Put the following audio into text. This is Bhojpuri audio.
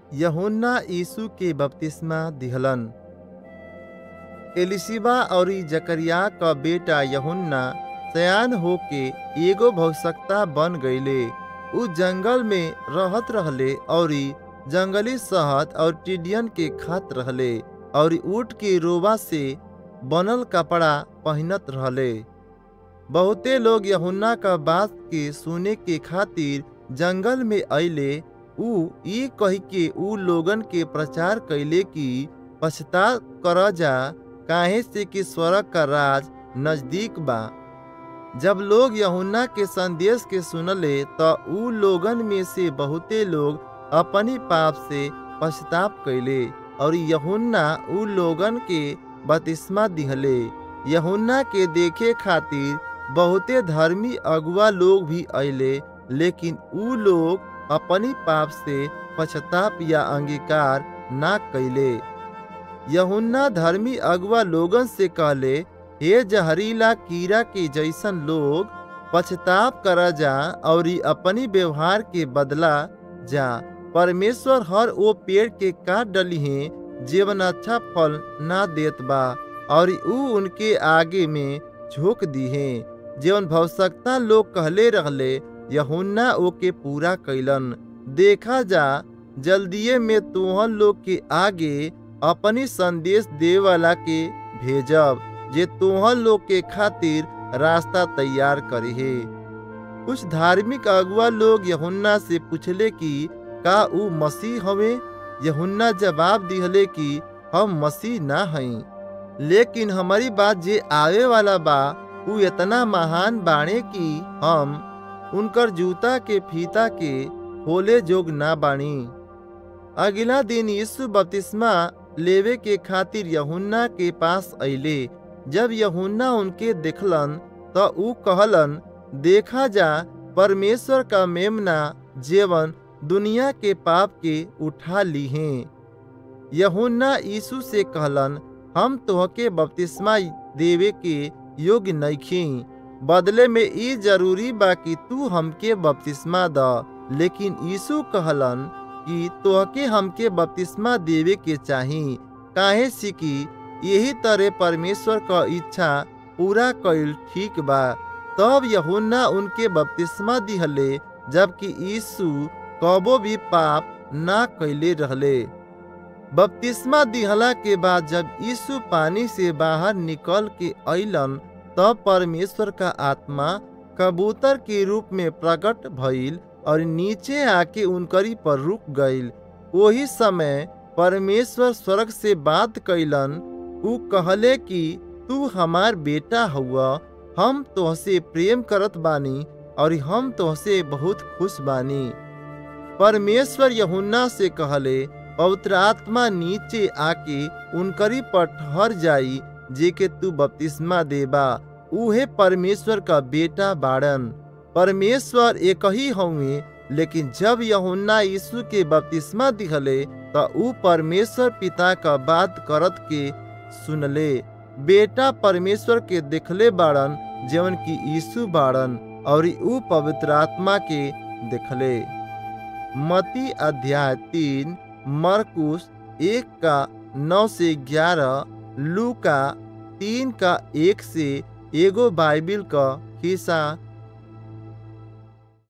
यहुन्ना यीशु के बपतिस्मा दिहलन एलिशिबा और जकरिया क बेटा यहुन्ना सयान होके एगो भविष्यता बन गईले उ जंगल में रहत रहले और जंगली शहद और टिडियन के खात रहले और ऊँट के रोबा से बनल कपड़ा पहनत रहले बहुते लोग यहुन्ना का बात के सुने के खातिर जंगल में अइले उ ई कही के उ लोगन के प्रचार कैले कि पछता कर जा काहे से कि स्वर्ग का राज नजदीक बा जब लोग यहुन्ना के संदेश के सुनले तो उ लोगन में से बहुते लोग अपनी पाप से पछताप कैले और यहुन्ना उ लोगन के बतिस्मा दिहले यहुन्ना के देखे खातिर बहुते धर्मी अगुआ लोग भी अइले लेकिन उ लोग अपनी पाप से पछताप या अंगीकार ना कैले यहुन्ना धर्मी अगुआ लोगन से कहले हे जहरीला कीड़ा के जैसन लोग पछताप करा जा और अपनी व्यवहार के बदला जा परमेश्वर हर वो पेड़ के काट डली है जीवन अच्छा फल ना देत बा और उ उनके आगे में झोंक दी है जीवन भवसकता लोग कहले रहले यहुन्ना ओके पूरा कैलन देखा जा जल्दिए में तुहन लोग के आगे अपनी संदेश दे वाला के भेजब जे तुहन लोग के खातिर रास्ता तैयार करे है कुछ धार्मिक अगुआ लोग यहुन्ना से पूछले कि का उ मसीह हवे यहुन्ना जवाब दिहले कि हम मसीह ना हई लेकिन हमारी बात जे आवे वाला बा उ इतना महान बाणे कि हम उनकर जूता के फीता के खोले जोग ना बाणी अगला दिन यीशु बपतिस्मा लेवे के खातिर यहुन्ना के पास अइले जब यहुन्ना उनके देखलन तो उ कहलन देखा जा परमेश्वर का मेमना जेवन दुनिया के पाप के उठा ली हैं यहुन्ना यीशु से कहलन हम तोहके बपतिस्मा देवे के योग्य नइखी बदले में ई जरूरी बा कि तू हमके बपतिस्मा द लेकिन यीशु कहलन कि तोहके हमके बपतिस्मा देवे के चाही काहे से कि यही तरह परमेश्वर का इच्छा पूरा कइल ठीक बा तब यहुन्ना उनके बपतिस्मा दिहले जबकि यीशु कबो भी पाप ना कैले रहले बपतिस्मा दिहला के बाद जब यीशु पानी से बाहर निकल के अइलन तब परमेश्वर का आत्मा कबूतर के रूप में प्रकट भइल और नीचे आके उनकरी पर रुक गइल वही समय परमेश्वर स्वर्ग से बात कैलन उ कहले कि तू हमार बेटा हुआ हम तोहसे प्रेम करत बानी और हम तोहसे बहुत खुश बानी परमेश्वर यहुन्ना से कहले पवित्र आत्मा नीचे आके उनकरी पर ठहर जाई जे के तू बपतिस्मा देबा उहे परमेश्वर का बेटा बाड़न परमेश्वर एक ही हउए लेकिन जब यहुन्ना यीशु के बपतिस्मा दिहले तो ऊ परमेश्वर पिता का बात करत के सुनले बेटा परमेश्वर के देखले बाड़न जवन की यीशु बाड़न और ऊ पवित्र आत्मा के देखले मती अध्याय तीन मरकुस एक का नौ से ग्यारह लू का तीन का एक से एगो बाइबिल का हिस्सा